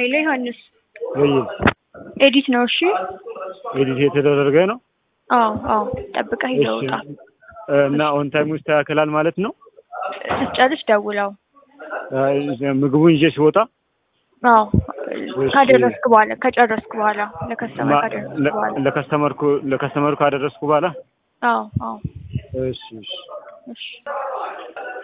ሄሎ ዮሐንስ ወይ ኤዲት ነው። እሺ ኤዲት የተደረገ ነው። አዎ አዎ ጠብቀህ ሂደህ ውጣ። እና ኦን ታይም ውስጥ ያክላል ማለት ነው። ስትጨርስ ደውለው። ምግቡን ይዤ ሲወጣ አዎ ካደረስክ በኋላ ከጨረስክ በኋላ ለከስተመር ካደረስክ በኋላ ለከስተመርኩ ለከስተመሩ ካደረስኩ በኋላ አዎ አዎ እሺ እሺ እሺ